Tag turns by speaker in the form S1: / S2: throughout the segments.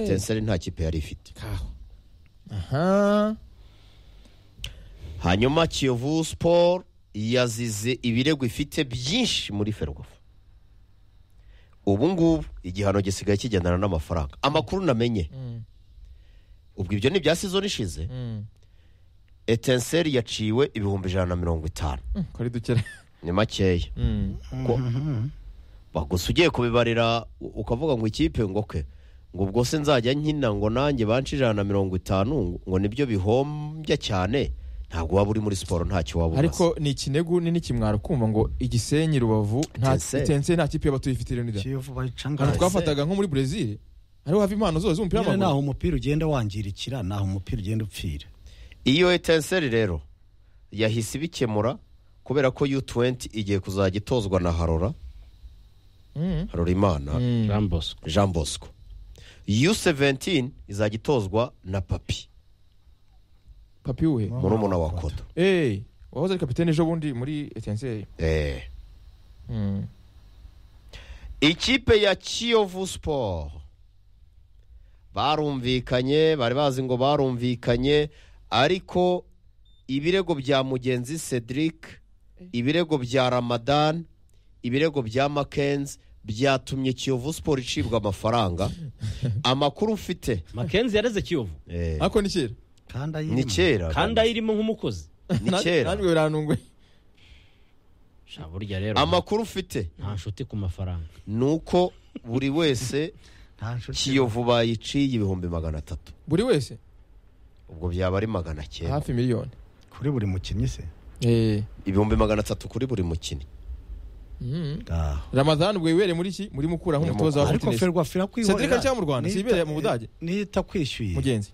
S1: etincelle nta kipe yari ifite
S2: aha
S1: hanyuma kiyovu siporo yazize ibirego ifite byinshi muri ferwafa ubu ngubu igihano gisigaye kigendana n'amafaranga amakuru namenye ubwo ibyo ni ibya sizoni ishize etincelle yaciwe ibihumbi ijana na mirongo itanu
S2: ko ari dukera
S1: ni makeya ko gusa ugiye kubibarira u- ukavuga ngo ikipe ngo ke ngo ubwo se nzajya nkina ngo nanjye banshi ijana na mirongo itanu ngo- ngo nibyo bihombya cyane ntabwo waba uri muri siporo ntacyo waba umaze
S2: ariko ni ikinegu nini kimwara kumva ngo igisenyi rubavu nta
S1: Etincelle.
S2: etincelle nta kipe y'abatuye ifite rero nida
S3: kiyovu bayicangana
S2: ahantu twafataga nko muri brezil ariho hava impano zose z'umupira
S3: nyine naho
S2: w'amaguru
S3: umupira ugenda wangirikira naho umupira ugenda upfira
S1: iyo etincelle rero yahise ibikemura kubera ko yu tuwenti igiye kuzajya itozwa na harora
S2: Mm.
S1: harora imana
S4: jean bosco
S1: jean bosco yu seventini izajya itozwa na papi
S2: papi wuhe
S1: murumuna wa kodo
S2: eee wahoze ari kapitene ejo bundi muri etincelle
S1: eh.
S2: Mm.
S1: ikipe ya kiyovu siporo barumvikanye bari bazi ngo barumvikanye ariko ibirego bya mugenzi cedric ibirego bya ramadan ibirego bya makenzi byatumye kiyovu siporo icibwa amafaranga amakuru mfite
S4: makenzi yareze kiyovu
S1: eh,
S2: ariko ni kera
S3: kandi ayirimo
S1: ni kera
S4: kandi ayirimo nk'umukozi
S1: ni
S2: Na-
S1: kera
S2: nanjye birantunguye
S4: sha burya rero
S1: amakuru mfite
S4: nta nshuti ku mafaranga
S1: ni uko buri wese
S3: nta nshuti
S1: kiyovu bayiciye ibihumbi magana atatu
S2: buri wese
S1: ubwo byaba ari magana cyenda
S2: hafi miliyoni
S3: kuri buri mukinnyi se
S2: eee
S1: ibihumbi magana atatu kuri buri mukinnyi
S3: Ah.
S2: ramadhan ubwo wibereye muri iki muri mukura nk'umutoza wa
S3: ariko
S2: fitness
S3: ferwafa irakwihorera
S2: Cedric ari cyangwa mu Rwanda? Si
S3: Niyita-
S2: ibereye mu Budage?
S3: niyo itakwishyuye
S2: mugenzi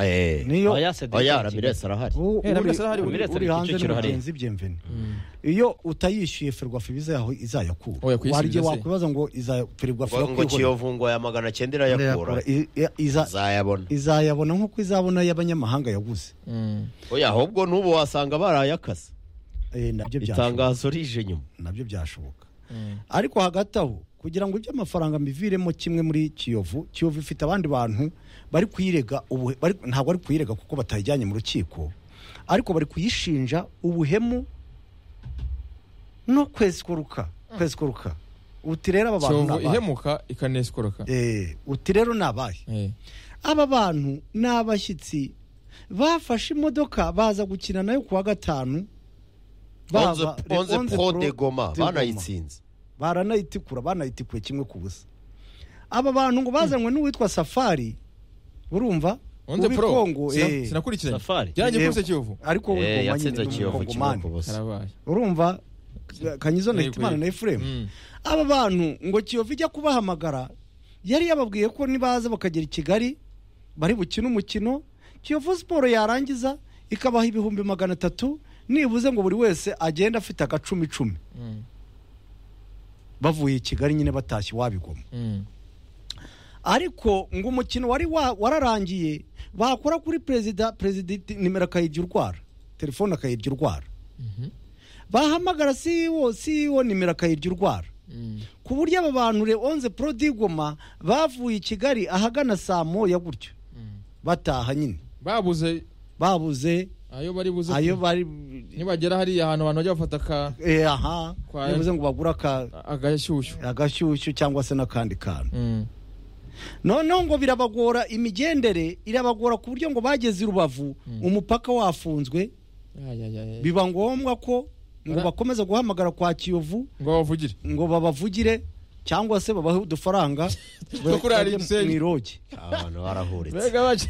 S1: Eh.
S3: niyo
S4: Oya, Cedric
S1: oya
S4: Kigali.
S1: ramiresi arahari
S3: u-
S2: Eh, Ramirez
S3: uri-
S2: arahari,
S3: uri-
S4: Ramirez
S3: uri
S4: ari ku
S3: hanze
S4: Kicukiro hariya.
S3: n'umugenzi byemvene iyo utayishyuye ferwafa ibizayaho izayakura
S2: Oya, kuyisubiza
S3: hari igihe
S2: se.
S3: wakwibaza ngo iza ferwafa
S1: ngo
S3: irakwihorera
S1: kiyovu ngo aya magana cyenda irayakura
S3: Irayakura. I- i- iza-
S1: zayabona
S3: izayabona nk'uko izabona y'abanyamahanga yaguze
S2: Mm.
S1: oya ahubwo n'ubu wasanga barayakaze
S3: Eh, nabyo byashoboka
S1: itangazo rije nyuma
S3: nabyo byashoboka
S2: Mm.
S3: ariko hagati aho kugira ngo iby'amafaranga mbiviremo kimwe muri kiyovu kiyovu ifite abandi bantu bari kuyirega ubuhe- bari- ntabwo ari kuyirega kuko batayijyanye mu rukiko ariko bari kuyishinja ubuhemu no kwesikuruka kwesikuruka uti rero aba bantu
S2: kiyovu
S3: ni abahe?
S2: ihemuka ikanesikoroka
S3: Eh, uti rero ni abahe
S2: Eh.
S3: aba bantu ni abashyitsi bafashe imodoka baza gukina nayo ku wa gatanu
S1: onze
S3: bava-
S1: onze
S3: Onze
S1: pro
S3: Pro
S1: de goma
S3: de Goma.
S1: banayitsinze
S3: baranayitikura banayitikuye kimwe ku busa aba bantu ngo bazanywe n'uwitwa safari urumva
S2: onze
S3: uw'i
S2: pro
S3: Congo,
S2: Sina-
S3: eh.
S2: sinakurikiranye
S4: Safari.
S2: byarangiye
S3: Yego.
S2: kuri kiyovu
S3: ariko w'i
S1: Eh,
S3: Goma
S1: yatsinze
S3: nyine ni
S1: kiyovu kimwe
S3: umukongomani.
S1: ku busa
S2: karabaye
S3: urumva kanyizona hitimana na efuremu
S2: Mm.
S3: aba bantu ngo kiyovu ijya kubahamagara yari yababwiye ko nibaza bakagera i kigali bari bukine umukino kiyovu siporo yarangiza ikabaha ibihumbi magana atatu nibuze ngo buri wese agenda afite agacumi icumi
S2: Mm.
S3: bavuye i kigali nyine batashye wabigoma
S2: Mm.
S3: ariko ngo umukino wari wa- wararangiye bakora kuri perezida perezida nimero akayirya urwara telefone akayirya urwara bahamagara CEO CEO nimero akayirya urwara
S2: Mm.
S3: ku buryo aba bantu re onze prodigoma bavuye i kigali ahagana saa moya gutyo
S2: Mm.
S3: bataha nyine
S2: babuze
S3: babuze
S2: ayo bari buze
S3: ayo bari
S2: nibagera hariya ahantu abantu bajya bafata aka-
S3: eh, aha
S2: Kwa-
S3: bivuze ngo bagura aka-
S2: agashyushyu
S3: agashyushyu cyangwa se n'akandi kantu
S2: Mm.
S3: noneho ngo birabagora imigendere irabagora ku buryo ngo bageze i rubavu umupaka wafunzwe
S2: Ya, ya, ya, ya.
S3: biba ngombwa ko ngo
S2: Ara-
S3: bakomeza guhamagara kwa kiyovu
S2: ngo bavugire
S3: ngo babavugire cyangwa se babahe udufaranga
S2: Two kurara i Gisenyi.
S3: mu iroge
S1: abantu barahuritse
S2: mbega bace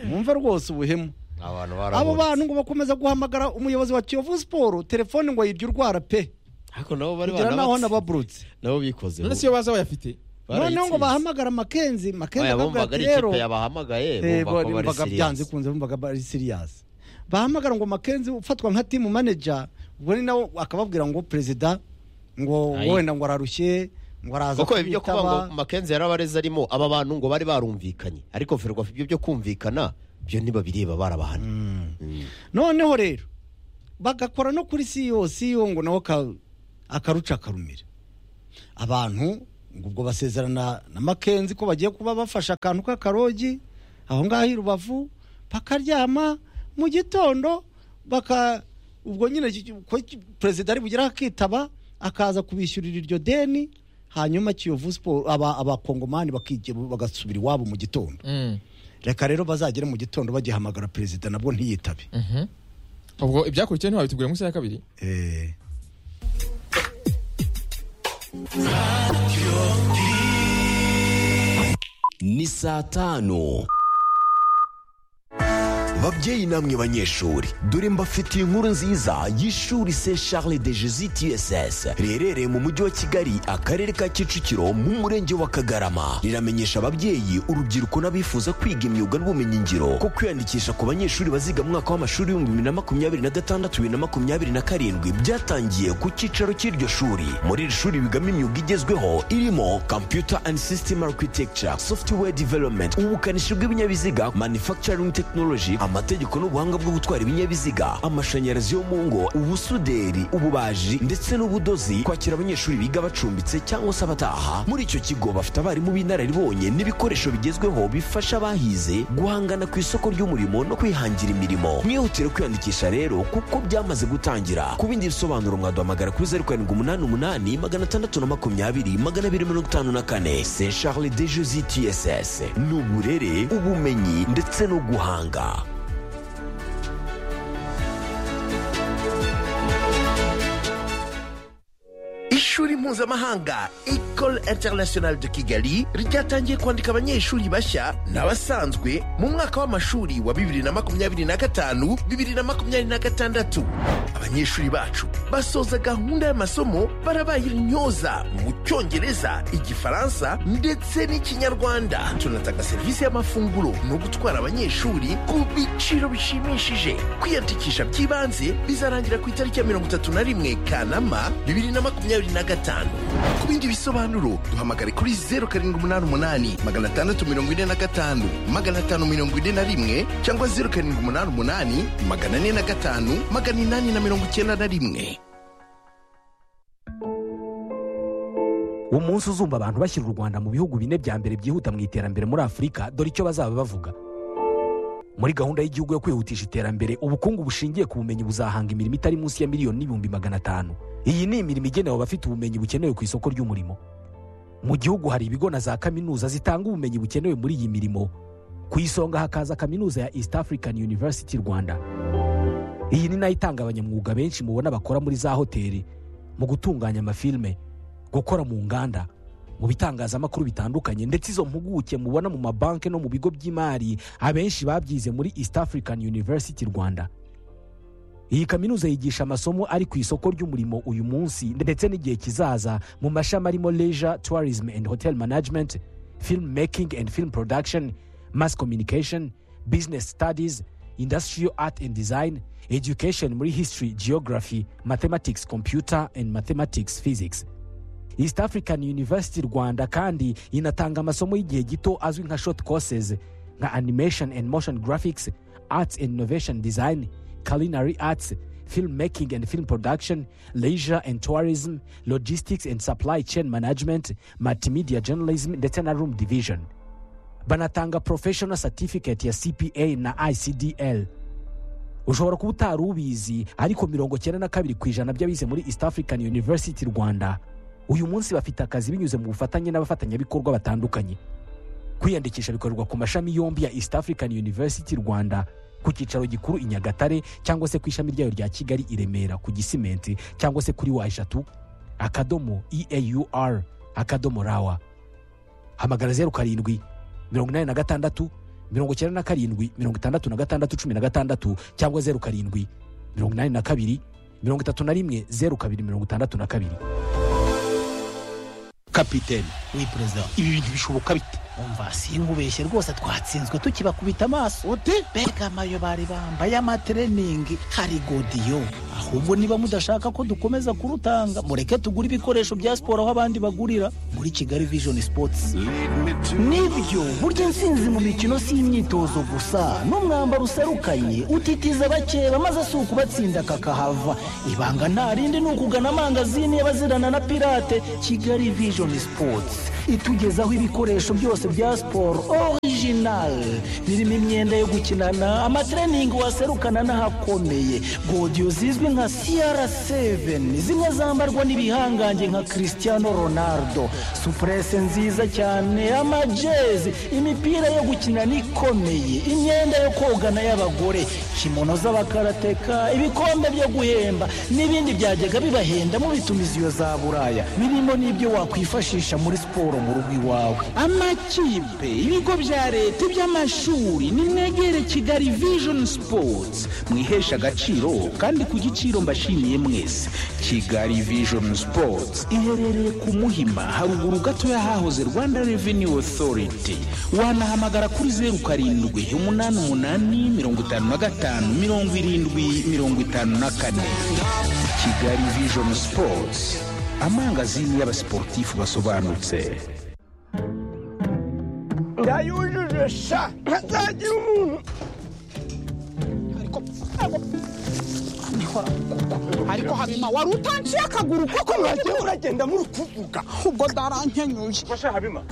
S3: mwumve rwose ubuhemu
S1: abantu
S3: abo bantu
S1: barahuritse
S3: ngo bakomeza guhamagara umuyobozi wa kiyovu siporo telefone ngo ayirye urwara pe
S1: ariko nabo bari
S3: kugira naho
S1: banabatse
S3: nababurutse
S1: nabo bikoze
S2: none siyo baza bayafite
S3: noneho ngo bahamagara makenzi makenzi
S1: oya
S3: akabwira
S1: bumvaga ari
S3: ati rero
S1: ikipe yabahamagaye
S3: Eh,
S1: bumva ko bari
S3: bumvaga byanze
S1: siriyasi
S3: kunze bumvaga bari siriyasi bahamagara ngo makenzi ufatwa nka timu manager ubwo ni nawe akababwira ngo perezida ngo
S4: Ayi.
S3: wenda ngo ararushye ngo araza
S1: kuko ibyo kuba ngo
S3: kubitaba
S1: makenzi yarabareze arimo aba bantu ngo bari barumvikanye ariko ferwafa ibyo byo kumvikana byo ntibabireba barabahana Mm.
S3: noneho rero bagakora no kuri siyo siyo ngo nawe aka- akaruca akarumira abantu ngo ubwo basezerana na makenzi ko bagiye kuba bafashe akantu k'akarogi aho ngaho i rubavu bakaryama mu gitondo baka ubwo nyine ki- ki- ko ki- perezida ari bugere akitaba akaza kubishyurira iryo deni hanyuma kiyovu siporo aba abakongomani bakige- bagasubira iwabo mu gitondo
S2: Mm,
S3: reka rero bazagere mu gitondo bagihamagara perezida nabwo ntiyitabe
S2: mhm. ubwo ibyakurikiye ntiwabitubwire mu isaha ya kabiri
S3: Eh.
S5: ni saa tanu babyeyi namwe banyeshuri dore mbafitiye inkuru nziza y'ishuri se charles de jesus tss riherereye mu mujyi wa kigali akarere ka kicukiro mu murenge wa kagarama riramenyesha ababyeyi urubyiruko n'abifuza kwiga imyuga n'ubumenyingiro ko kwiyandikisha ku banyeshuri baziga mu mwaka w'amashuri w'ibihumbi bibiri na makumyabiri na gatandatu bibiri na makumyabiri na karindwi byatangiye ku cyicaro cy'iryo shuri muri iri shuri bigamo imyuga igezweho irimo computer and system architecture software development ubukanishi bw'ibinyabiziga manufacturing technology amategeko n'ubuhanga bwo gutwara ibinyabiziga amashanyarazi yo mu ngo ubusuderi ububaji ndetse n'ubudozi kwakira abanyeshuri biga bacumbitse cyangwa se abataha muri icyo kigo bafite abarimu b'inararibonye n'ibikoresho bigezweho bifasha abahize guhangana ku isoko ry'umurimo no kwihangira imirimo mwihutire kwiyandikisha rero kuko byamaze gutangira ku bindi bisobanuro mwaduhamagara kuri zeru karindwi umunani umunani magana atandatu na makumyabiri magana abiri mirongo itanu na kane se charles de jesi tss ni uburere ubumenyi ndetse no guhanga
S6: ishuri mpuzamahanga ecole international de kigali ryatangiye kwandika abanyeshuri bashya n'abasanzwe mu mwaka w'amashuri wa 2025 2026 abanyeshuri bacu basoza gahunda y'amasomo barabaye intyoza mu cyongereza igifaransa ndetse n'ikinyarwanda tunatanga serivisi y'amafunguro no gutwara abanyeshuri ku biciro bishimishije kwiyandikisha by'ibanze bizarangira ku itariki ya 31 kanama 2025 ku bindi bisobanuro duhamagare kuri 0788 645 541 cyangwa 0788 405 891
S7: umunsi uzumva abantu bashyira u rwanda mu bihugu bine bya mbere byihuta mu iterambere muri afurika dore icyo bazaba bavuga muri gahunda y'igihugu yo kwihutisha iterambere ubukungu bushingiye ku bumenyi buzahanga imirimo itari munsi ya miliyoni n'ibihumbi magana atanu iyi ni imirimo igenewe abafite ubumenyi bukenewe ku isoko ry'umurimo mu gihugu hari ibigo na za kaminuza zitanga ubumenyi bukenewe muri iyi mirimo ku isonga hakaza kaminuza ya east african university rwanda iyi ni nayo itanga abanyamwuga benshi mubona bakora muri za hoteli mu gutunganya amafilime gukora mu nganda mu bitangazamakuru bitandukanye ndetse izo mpuguke mubona mu mabanki no mu bigo by'imari abenshi babyize muri east african university rwanda iyi kaminuza yigisha amasomo ari ku isoko ry'umurimo uyu munsi ndetse n'igihe kizaza mu mashami arimo leisure tourism and hotel management film making and film production mass communication business studies industrial art and design education muri history geography mathematics computer and mathematics physics east african university rwanda kandi inatanga amasomo y'igihe gito azwi nka short courses nka animation and motion graphics arts and innovation design culinary arts film making and film production leisure and tourism logistics and supply chain management multimedia journalism ndetse na room division banatanga professional certificate ya cpa na icdl ushobora kuba utari ubizi ariko mirongo cyenda na kabiri ku ijana by'abize muri east african university rwanda uyu munsi bafite akazi binyuze mu bufatanye n'abafatanyabikorwa batandukanye kwiyandikisha bikorerwa ku mashami yombi ya east african university rwanda ku cyicaro gikuru i nyagatare cyangwa se ku ishami ryayo rya kigali i remera ku gisimenti cyangwa se kuri wa eshatu akadomo eaur akadomo rawa hamagara zeru karindwi mirongo inani na gatandatu mirongo icyenda na karindwi mirongo itandatu na gatandatu cumi na gatandatu cyangwa zeru karindwi mirongo inani na kabiri mirongo itatu na rimwe zeru kabiri mirongo itandatu na kabiri
S8: kapitene uri perezida ibi bintu bishoboka bite umva sinkubeshye rwose twatsinzwe tukibakubita amaso uti mbega amayo bari bambaye amatreningi hari godiyo ahubwo niba mudashaka ko dukomeza kurutanga mureke tugure ibikoresho bya siporo aho abandi bagurira muri kigali vision sports nibyo burya intsinzi mu mikino si imyitozo gusa n'umwambaro userukanye utitiza bakeba maze si ukubatsinda kakahava ibanga nta rindi ni ukugana amangazini y'abazirana na pirate kigali vision sports itugezaho ibikoresho byose bya siporo orijinali birimo imyenda yo gukinana amatreningi waserukana n'ahakomeye godiyo zizwi nka cr7 zimwe zambarwa n'ibihangange nka cristiano ronaldo supurese nziza cyane amajezi imipira yo gukinana ikomeye imyenda yo kogana y'abagore kimono z'abakarateka ibikombe byo guhemba n'ibindi byajyaga bibahenda mu bitumiziyo za buraya birimo n'ibyo wakwifashisha muri siporo mu rugo iwawe
S9: amakipe ibigo bya leta iby'amashuri nimwegere kigali vision sports mwihesha agaciro kandi ku giciro mbashimiye mwese kigali vision sports iherereye ku muhima haruguru gatoya hahoze rwanda revenue authority wanahamagara kuri zeru karindwi umunani umunani mirongo itanu na gatanu mirongo irindwi mirongo itanu na kane kigali vision sports amangazini y'abasiporutifu basobanutse
S10: yayujuje sha ntazagira umuntu ariko habima wari utanciye akaguru koko mwagiye uragenda muri kuvuga ubwo ndarankenyuye
S11: masha habima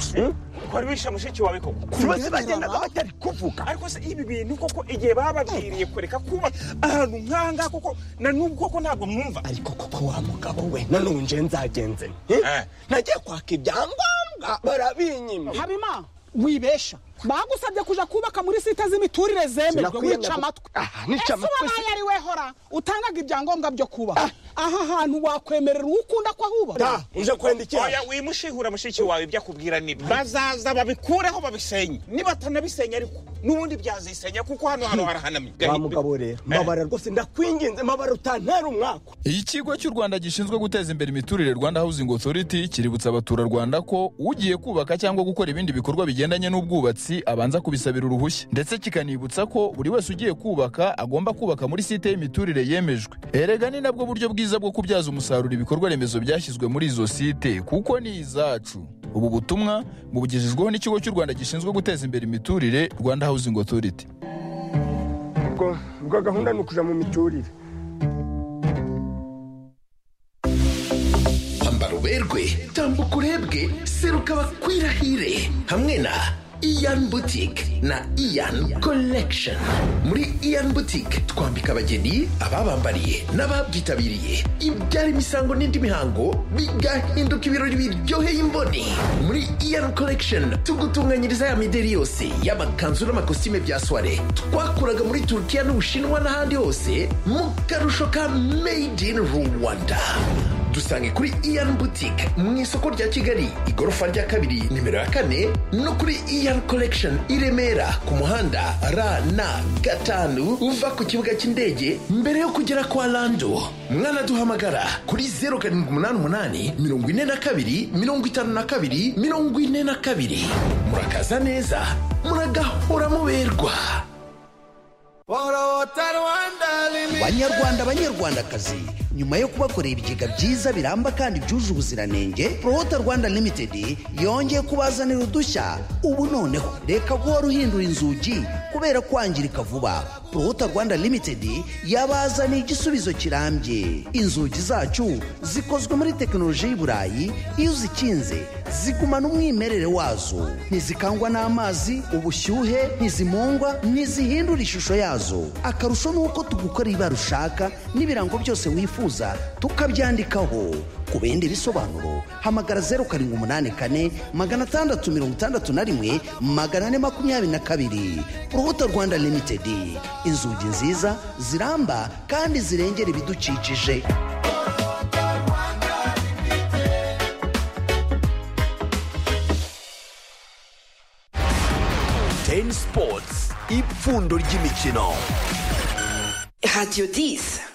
S11: kwari wishe mushiki wawe koko
S10: tubaze bagendaga batari kuvuga
S11: ariko se ibi bintu koko igihe bababwiriye kureka kuba ahantu nkanga koko na n'ubwo koko ntabwo mwumva
S10: ariko koko wa mugabo we nanone nzagenze nte? nagiye kwaka ibyangombwa barabinyima
S9: habima wibesha bagusabye kuja kubaka muri site z'imiturire zemerwa
S10: Sinakwiyemera.
S9: wica amatwi
S10: Ah, nica
S9: Ese
S10: amatwi
S9: wabaye ari we hora utangaga ibyangombwa byo kuba aha hantu wakwemerera uwo ukunda ko ahubaka
S10: ta uje kwenda iki
S11: oya wimushihura mushiki wawe ibyo akubwira ni bazaza babikureho babisenye nibatanabisenya ariko n'ubundi byazisenya kuko hano hano harahanamye
S10: wa mugabo rero mbabara rwose ndakwinginze mbabara utantera umwaka
S2: ikigo cy'u rwanda gishinzwe guteza imbere imiturire rwanda housing authority kiributsa abaturarwanda ko ugiye kubaka cyangwa gukora ibindi bikorwa bigendanye n'ubwubatsi abanza kubisabira uruhushya ndetse kikanibutsa ko buri wese ugiye kubaka agomba kubaka muri site y'imiturire yemejwe erega ni nabwo buryo bwiza bwo kubyaza umusaruro ibikorwa remezo byashyizwe muri izo site kuko ni izacu ubu butumwa bubugejejweho n'ikigo cy'u rwanda gishinzwe guteza imbere imiturire rwanda housing authority
S10: ubwo ubwo gahunda ni ukuja mu miturire
S6: kwambara uberwe tambuka urebwe seruka bakwirahire hamwe na iyan boutique na iyan collection muri iyan boutique twambika abageni ababambariye n'ababyitabiriye ibyara imisango n'indi mihango bigahinduka ibirori biryoheye imboni muri iyan collection tugutunganyiriza ya mideri yose y'amakanzu n'amakositime bya soire twakuraga muri turukiya n'ubushinwa n'ahandi hose mu karusho ka made in rwanda dusange kuri iyan boutique mu isoko rya kigali igorofa rya kabiri nimero ya kane no kuri iyan collection i remera ku muhanda rn gatanu uva ku kibuga cy'indege mbere yo kugera kwa lando mwanaduhamagara kuri 0788 42 52 42 murakaza neza muragahora muberwa
S12: banyarwanda banyarwandakazi nyuma yo kubakorera ibigega byiza biramba kandi byuje ubuziranenge prohota rwanda limited yongeye kubazanira udushya ubu noneho reka guhora uhindura inzugi kubera kwangirika vuba prohota rwanda limited yabazaniye igisubizo kirambye inzugi zacu zikozwe muri tekinoloji y'i burayi iyo uzikinze zigumana umwimerere wazo ntizikangwa n'amazi ubushyuhe ntizimungwa ntizihindura ishusho yazo akarusho ni uko tugukorera ibara ushaka n'ibirango byose wifuza tukabyandikaho ku bindi bisobanuro hamagara zeru karindwi umunani kane magana atandatu mirongo itandatu na rimwe magana ane makumyabiri na kabiri urubuto rwanda limitedi inzugi nziza ziramba kandi zirengera ibidukikije
S5: teni sipotsi ipfundo ry'imikino
S13: radiyo disi